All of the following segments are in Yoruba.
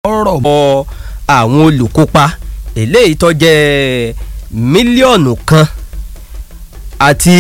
ọ̀rọ̀ bọ àwọn olùkópa eléyìí tó jẹ́ mílíọ̀nù kan àti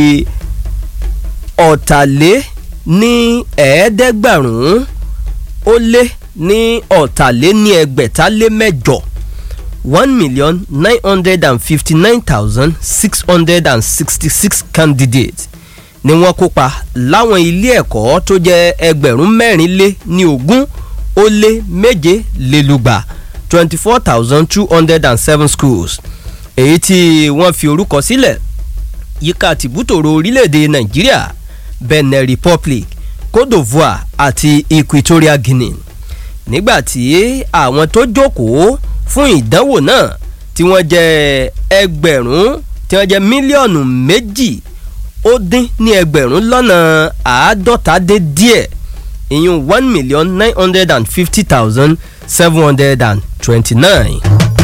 ọ̀tàlé ní ẹ̀ẹ́dẹ́gbàrún ó lé ní ọ̀tàlé ní ẹgbẹ̀ta lé mẹ́jọ one million nine hundred and fifty nine thousand six hundred and sixty six candidates ni wọ́n kópa láwọn ilé ẹ̀kọ́ tó jẹ́ ẹgbẹ̀rún mẹ́rin lé ní ogún ó lé méje lélúgba twenty four thousand two hundred and seven schools èyí tí wọ́n fi orúkọ sílẹ̀ yíká tìbútòrò orílẹ̀-èdè nàìjíríà benin republic cote divoire àti equatorial guinea nígbà tí àwọn tó jókòó fún ìdánwò náà tí wọ́n jẹ́ ẹgbẹ̀rún tí wọ́n jẹ́ mílíọ̀nù méjì ó dín ní ẹgbẹ̀rún lọ́nà àádọ́ta dé díẹ̀ ìyún one million nine hundred and fifty thousand seven hundred and twenty-nine.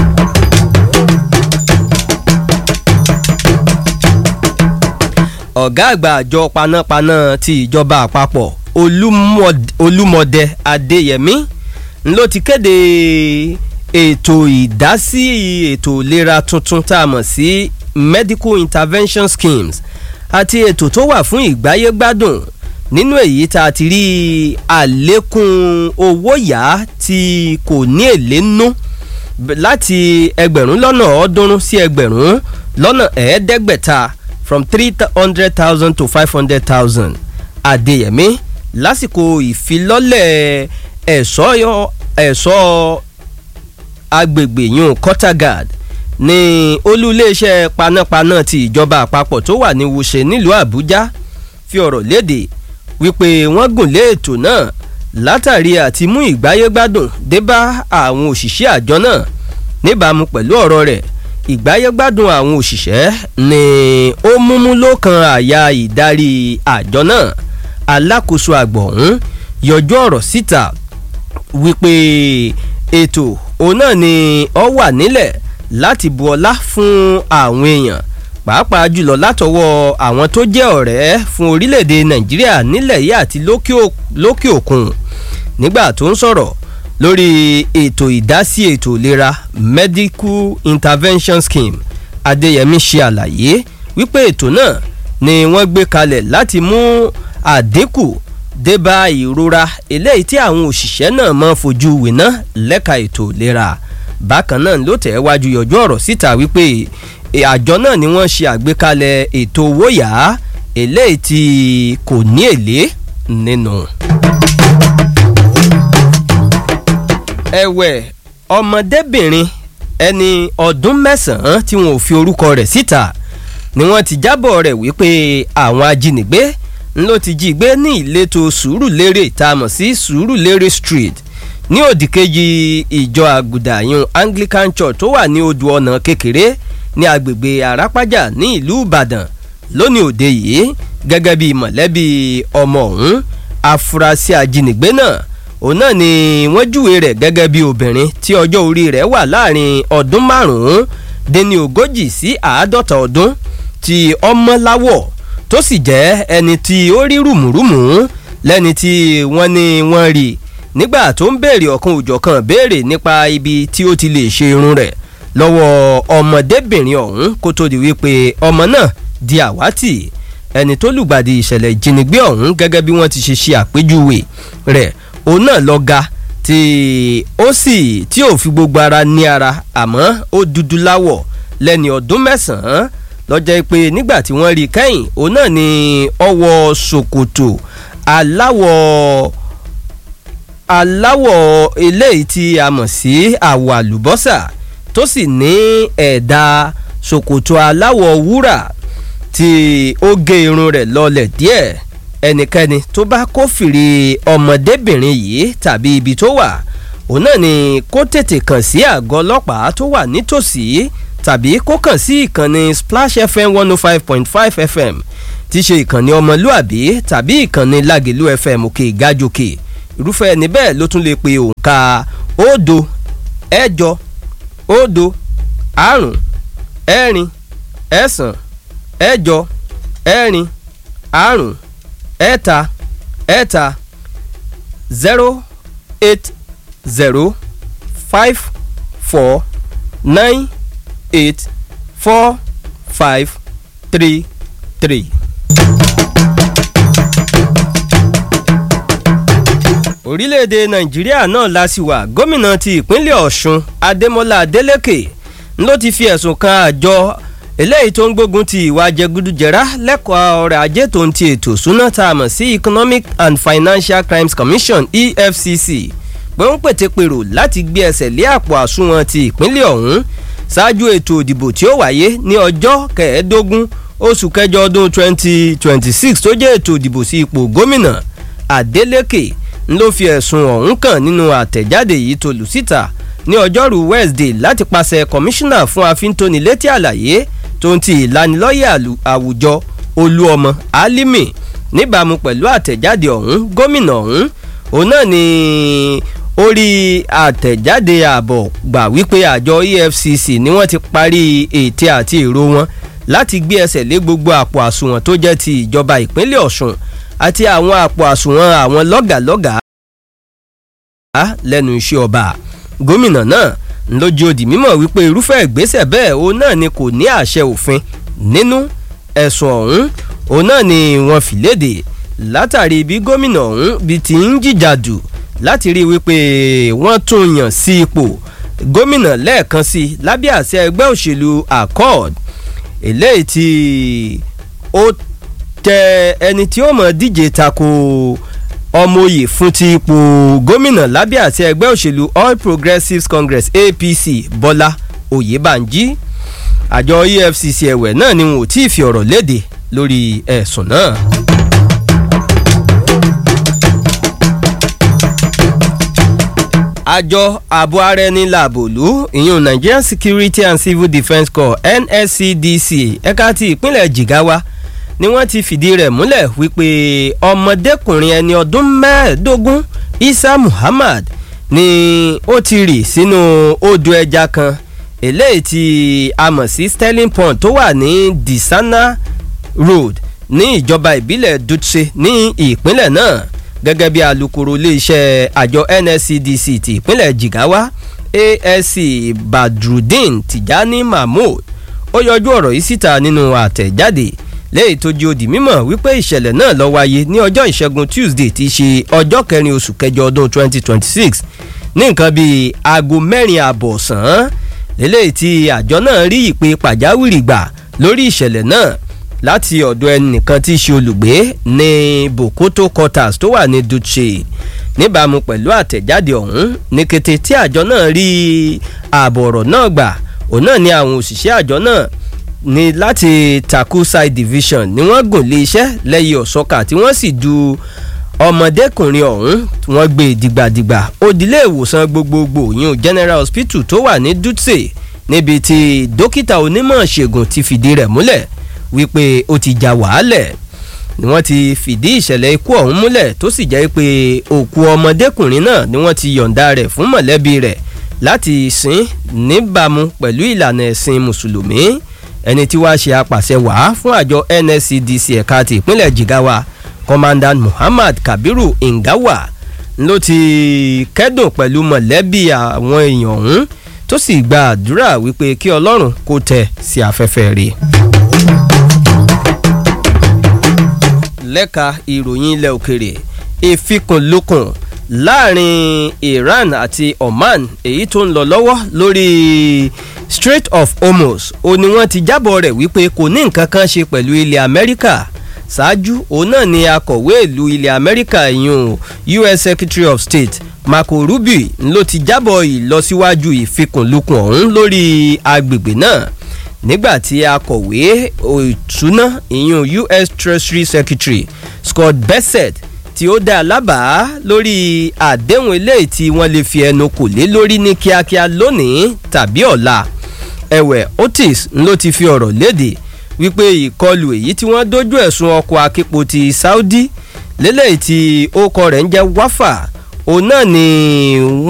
ọ̀gá àgbà àjọ panápaná ti ìjọba àpapọ̀ olúmọdé adéyẹmí ló ti kéde ètò ìdásí ètò ìlera tuntun tá a mọ̀ sí medical intervention schemes àti ètò tó wà fún ìgbáyégbádùn nínú èyí tá a ti rí àlékún owó yá tí kò ní èlé nú láti ẹgbẹ̀rún lọ́nà ọ̀ọ́dúnrún sí ẹgbẹ̀rún lọ́nà ẹ̀ẹ́dẹ́gbẹ̀ta from three hundred thousand to five hundred thousand adéyẹmí lásìkò ìfilọ́lẹ̀ ẹ̀ṣọ́ ẹ̀ṣọ́ agbègbè yun quarterguard ní olú iléeṣẹ́ panápaná ti ìjọba àpapọ̀ tó wà ní wuse nílùú àbújá fi ọ̀rọ̀ léde wípé wọ́n gùn lé ètò náà látàrí àti mú ìgbáyégbádùn dé bá àwọn òṣìṣẹ́ àjọ náà níbàámu pẹ̀lú ọ̀rọ̀ rẹ̀ ìgbáyégbádùn àwọn òṣìṣẹ́ ni ó múmú lókan àyà ìdarí àjọ náà alákòóso àgbọ̀ ọ̀hún yọjú ọ̀rọ̀ síta wípé ètò òun náà ni ọ wà nílẹ̀ láti bu ọlá fún àwọn èèyàn pàápàá jùlọ látọwọ́ àwọn tó jẹ́ ọ̀rẹ́ fún orílẹ̀-èdè nàìjíríà nílẹ̀ yìí àti lókè òkun nígbà tó ń sọ̀rọ̀ lórí ètò ìdásí ètò ìlera medical intervention scheme adéyẹmí ṣe àlàyé wípé ètò náà ni wọ́n gbé kalẹ̀ láti mú àdínkù débà ìrora eléyìí tí àwọn òṣìṣẹ́ náà máa fojú wìná lẹ́ka ètò ìlera bákan náà ló tẹ̀ wájú yọjú ọ̀rọ̀ síta wípé àjọ náà ni wọ́n ṣe àgbékalẹ̀ ètò owó yá eléyìí tí kò ní èlé nínú. ẹ̀wẹ̀ ọmọdébìnrin ẹni ọdún mẹ́sàn-án tí wọn ò fi orúkọ rẹ̀ síta ni wọ́n ti jábọ̀ rẹ̀ wípé àwọn ajínigbé ló ti jí gbé ní ìletò sùúrùlérè tá a mọ̀ sí sùúrùlérè street ní òdìkejì ìjọ àgùdàyún anglican church tó wà ní odò ọ̀nà kékeré ní agbègbè àràpájà ní ìlú ìbàdàn lónìí òde yìí gẹ́gẹ́ bí mọ̀lẹ́bí ọmọ ọ̀hún afurasí ajínigbé náà òun náà ni wọ́n júwe rẹ̀ gẹ́gẹ́ bí obìnrin tí ọjọ́ orí rẹ̀ wà láàrin ọdún márùn-ún déní ogójì sí àádọ́ta ọdún tí ọmọ láwọ̀ tó sì jẹ́ ẹni tí ó rí rùmùrùmù lẹ́ni tí wọ́n ní wọ́n rí nígbà tó ń béèrè ọ̀kan òjọ̀kan béèrè nípa ibi tí ó ti lè ṣe irun rẹ̀ lọ́wọ́ ọmọdébìnrin ọ̀hún kó tó di wípé ọmọ náà di àwátì ẹni tó lùgbàdì ìṣẹ̀lẹ̀ ìjínigbé ọ̀hún gẹ́gẹ́ bí wọ́n ti ṣe ṣe àpéjúwe rẹ̀ òun náà lọ ga tí ó sì tí ò fi gbogbo ara ní ara àmọ́ ó dúdú láwọ̀ lẹ́ni ọdún mẹ́sàn-án lọ́jọ́ pé nígbà tí wọ́n rí i kẹ́yìn òun náà ni ọwọ́ ṣòkòtò aláwọ̀ aláwọ̀ eléyìí tí a mọ̀ sí àwọ̀ àlùbọ́sà tó sì ní ẹ̀dà ṣòkòtò aláwọ̀ wúrà tí ó gé irun rẹ̀ lọlẹ̀ díẹ̀ ẹnikẹ́ni tó bá kófìrí ọmọdébìnrin yìí tàbí ibi tó wà òun náà ni kó tètè kàn sí àgọ́ ọlọ́pàá tó wà nítòsí tàbí kó kàn sí ìkànnì splash fm one oh five point five fm tí ṣe ìkànnì ọmọlúàbí tàbí ìkànnì lágẹ̀lú fm òkè ìgájòkè irúfẹ́ ẹni bẹ́ẹ̀ ló tún lè pe òǹkà òdo ẹ̀jọ òdo àrùn ẹ̀rin ẹ̀sán ẹ̀jọ ẹ̀rin àrùn ẹ̀ta ẹ̀ta zero eight zero five four nine eight four five three three. orílẹ̀-èdè nàìjíríà náà la sì wà gómìnà ti ìpínlẹ̀ ọ̀ṣun adémọlá adélèké ló ti fi ẹ̀sùn kan àjọ eléyìí tó ń gbógun ti ìwà jẹgúdújẹrá lẹ́kọ̀ọ́ ọrọ̀ ajé tó ń ti ètò ìṣúná tá a mọ̀ sí economic and financial crimes commission efcc pé ń pètèpèrò láti gbé ẹsẹ̀ lé àpò àsùnwọ̀n ti ìpínlẹ̀ ọ̀hún ṣáájú ètò ìdìbò tí ó wáyé ní ọjọ́ kẹẹ̀ẹ́dógún oṣù kẹjọ ọdún 2026 tó jẹ́ ètò ìdìbò sí ipò gómìnà adeleke ló fi ẹ̀sùn ọ̀hún kàn nínú àtẹ̀jáde yìí tó lù síta ní ọjọ́rú wednesday láti pàṣẹ kọmíṣánná fún àfíntónilétí àlàyé tó ń ti ìlanilọ́yẹ̀ àwùjọ olúọmọ alimi níbàámu pẹ̀lú àtẹ̀jáde ọ̀hún gómìnà ọ̀hún òun náà ni orí àtẹ̀jáde ààbọ̀ gbà wípé àjọ efcc ni wọ́n ti parí ète àti èrò wọn láti gbé ẹsẹ̀ lé gbogbo àpò àsùnwọ̀n tó jẹ́ ti ìjọba ìpínlẹ̀ ọ̀ṣun àti àwọn àpò àsùnwọ̀n àwọn lọ́gàlọ́gàá lẹ́nu iṣẹ́ ọba gómìnà náà lójú òdì mímọ̀ wípé irúfẹ́ ìgbésẹ̀ bẹ́ẹ̀ òun náà ni kò ní àṣẹ òfin nínú ẹ̀sùn ọ̀hún òun náà ni wọ́n fi léde látàrí bí gómìnà ọ̀hún bí ti ń jìjàdù láti rí wípé wọ́n tún yàn sí ipò gómìnà lẹ́ẹ̀kan sí lábẹ́ àṣẹ ẹgbẹ́ òṣèlú accord eléyìí tí ó tẹ ẹni tí ó mọ̀ díje tako ọmọoyè fún ti ipò gómìnà lábẹ́ àti ẹgbẹ́ òṣèlú all progressives congress apc bọ́lá oyèbánjí àjọ efcc ẹ̀wẹ̀ náà ni wọn ò tí ì fi ọ̀rọ̀ léde lórí ẹ̀sùn náà. àjọ ààbò ara ẹni làbòlú ìyún nigerian security and civil defence corps nscdc ẹ̀ka ti ìpínlẹ̀ jigawa ni wọ́n ti fìdí rẹ̀ múlẹ̀ wípé ọmọdékùnrin ẹni ọdún mẹ́ẹ̀ẹ́dógún isa muhammad ni ó ti rì sínú odò ẹja kan eléyìí tí a mọ̀ sí sterling pond tó wà ní disana road ní ìjọba ìbílẹ̀ dutse ní ìpínlẹ̀ náà gẹ́gẹ́ bí alūkkóró iléeṣẹ́ àjọ nscdc ti ìpínlẹ̀ jigawa asc badrudeen tijani mahmood ó yọjú ọ̀rọ̀ yìí síta nínú àtẹ̀jáde lẹ́yìn tó jẹ́ òdì mímọ̀ wípé ìṣẹ̀lẹ̀ náà lọ wáyé ní ọjọ́ ìṣẹ́gun tuesday ti ṣe ọjọ́ kẹrin oṣù kẹjọ ọdún 2026 ní nǹkan bíi aago mẹ́rin ààbọ̀ ọ̀sán eléyìí tí àjọ náà rí ìpè pàjáwìrì gbà lórí ìṣẹ̀lẹ̀ náà láti ọ̀dọ̀ ẹnìkan tí í ṣe olùgbé ní bokoto quarters tó wà ní dutse níbàámu pẹ̀lú àtẹ̀jáde ọ̀hún ní kété tí àjọ náà rí ààbọ̀ ọ̀rọ̀ náà gbà òun náà ni àwọn òṣìṣẹ́ àjọ náà ní láti taku side division ni wọ́n gùn lé iṣẹ́ lẹ́yìn ọ̀sọ́kà tí wọ́n sì du ọmọdékùnrin ọ̀hún wọ́n gbé dìgbàdìgbà òdìlé ìwòsàn gbogbogbò yún general hospital tó wà ní dutse níbi tí dókítà onímọ̀ ṣègùn ti fìdí rẹ̀ múlẹ̀ wípé ó ti jà wàhálẹ̀ ni wọ́n ti fìdí ìṣẹ̀lẹ̀ ikú ọ̀hún múlẹ̀ tó sì jẹ́ pé òkú ọmọdékùnrin náà ni wọ́n ti yọ̀ǹda rẹ̀ fún mọ̀lẹ́bí rẹ̀ láti sìn níbàámu pẹ̀lú ìlànà ẹ̀sìn mùsùlùmí ẹni tí wàá ṣe apàṣẹ wàá fún àjọ nscdc ẹ̀ka ti ìpínlẹ̀ jigawa commandant muhammad kabiru ngawa ló ti kẹ́dùn pẹ̀lú mọ̀lẹ́bí àwọn èèyàn ọ̀hún tó sì gba àdúrà wípé kí ọlọ́run kó tẹ̀ sí afẹ́fẹ́ rẹ̀. lẹ́ka ìròyìn ilẹ̀ òkèrè ìfikùnlukùn láàrin iran àti oman èyí tó ń lọ lọ́wọ́ lórí strait of hormuz ó ní wọ́n ti jábọ̀ rẹ̀ wípé kò ní nǹkan kan ṣe pẹ̀lú ilẹ̀ amẹ́ríkà ṣáájú òun náà ni akọ̀wé ìlú ilẹ̀ amẹ́ríkà ìyún us secretary of state marco rubio ló ti jábọ̀ ìlọsíwájú ìfikùnlukùn ọ̀hún lórí agbègbè náà nígbàtí akọ̀wé ìtúná ìyún us treasury secretary scott bessett tí ó dá lábàá lórí àdéhùn eléyìí tí wọ́n lè fi ẹnu kò lé lórí ní kíákíá lónìí tàbí ọ̀la ẹ̀wẹ̀ otis ló ti fi ọ̀rọ̀ léde wípé ìkọlù èyí tí wọ́n dójú ẹ̀sùn ọkọ̀ akípo ti saudi lélẹ́yìí tí ó kọ rẹ̀ ń jẹ́ wáfà òun náà ni